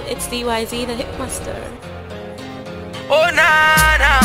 It's DYZ, the Hitmaster. Oh na na,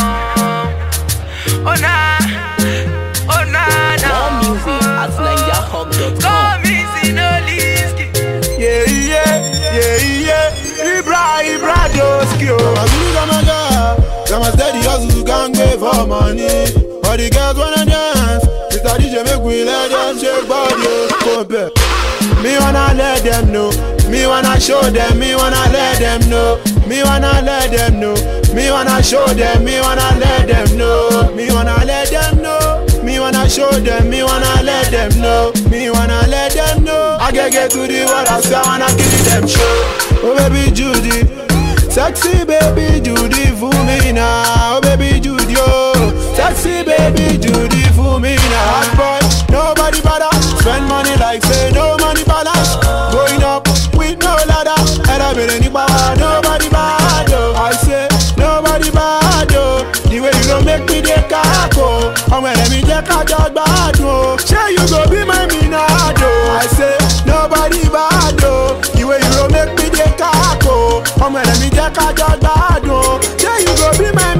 oh, oh na, oh na na. More music at NigerHub.com. Come easy, no liski. Yeah, yeah, yeah, yeah. Ibra, Ibra, Joski, oh. Azulu Gamaga, Gama steady hustle, gang pay for money. All the girls wanna dance. Mr. DJ make we let them shake body, oh. Compare. Me wanna let them know. Me wanna show them. Me wanna let them know. Me wanna let them know. Me wanna show them. Me wanna let them know. Me wanna let them know. Me wanna show them. Me wanna let them know. Me wanna let them know. I get get to the world. I say I wanna kill them show. Oh baby Judy, sexy baby Judy for me now. Oh baby Judy, oh, sexy baby Judy for me now. Hot boy, nobody bother. Spend money like say no money balance. Going up with no ladder. And I been any power, nobody bad. Oh. I say nobody bad. Oh. The way you don't make me the caco. And when let me take a job bad. Oh. Say you go be my minado. I say nobody bad. Oh. The way you don't make me the caco. And when let me take a job bad. Oh. Say you go be my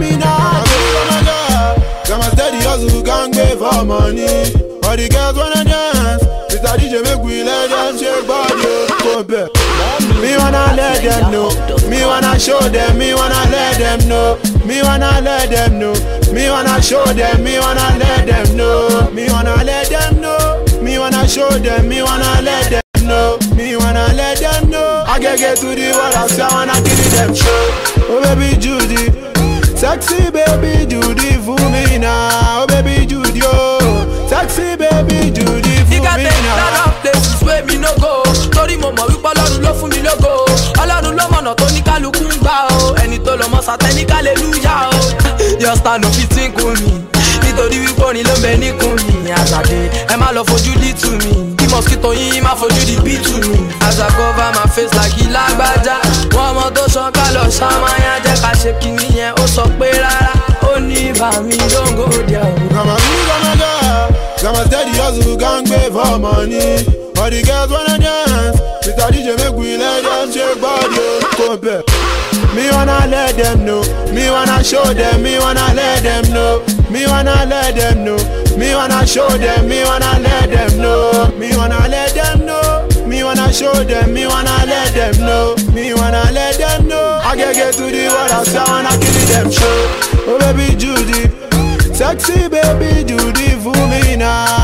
minado. Got my steady hustle, gang pay for money. All the girls wanna dance. Mr. DJ make we let them shake body. oh. Compare. Me wanna let them know. Me wanna show them. Me wanna let them know. Me wanna let them know. Me wanna show them. Me wanna let them know. Me wanna let them know. Me wanna show them. Me wanna let them know. Me wanna let them know. I get get to the world. I say I wanna give them show. Oh baby Judy, sexy baby Judy for me now. Oh baby Judy, oh, sexy baby Judy for You got me a lot now. of places where me no go. Torí mo mọ̀ wípé ọlọ́run ló fún mi lógo. Ọlọ́run ló mọ̀nà tó ní kálukú ń gbà o. Ẹni tó lọ mọ sátẹ́ni kálẹ́lúyà o. Your stand up fit sink mi. Nítorí wípé orin ló ń bẹ níkùn mi. Àgbàdé ẹ má lọ fojú dí tù mí. Bí mosquito yín má fojú di bí tù mí. As I cover my face like ìlágbájá. Wọ́n mọ tó ṣan ká lọ ṣàmáyà jẹ́ ká ṣe kìíní yẹn. Ó sọ pé rárá. Ó ní bàmí dóńgó díẹ̀ o. Gama me, gama girl, gama steady hustle, gang pay for money. All the girls wanna dance. Mr. DJ make we let them shake body. oh. Compare. Me wanna let them know. Me wanna show them. Me wanna let them know. Me wanna let them know. Me wanna show them. Me wanna let them know. Me wanna let them know. Me wanna show them. Me wanna let them know. Me wanna let them know. I get get to the world. I say I wanna kill them show. Oh baby Judy. Sexy baby Judy for me now.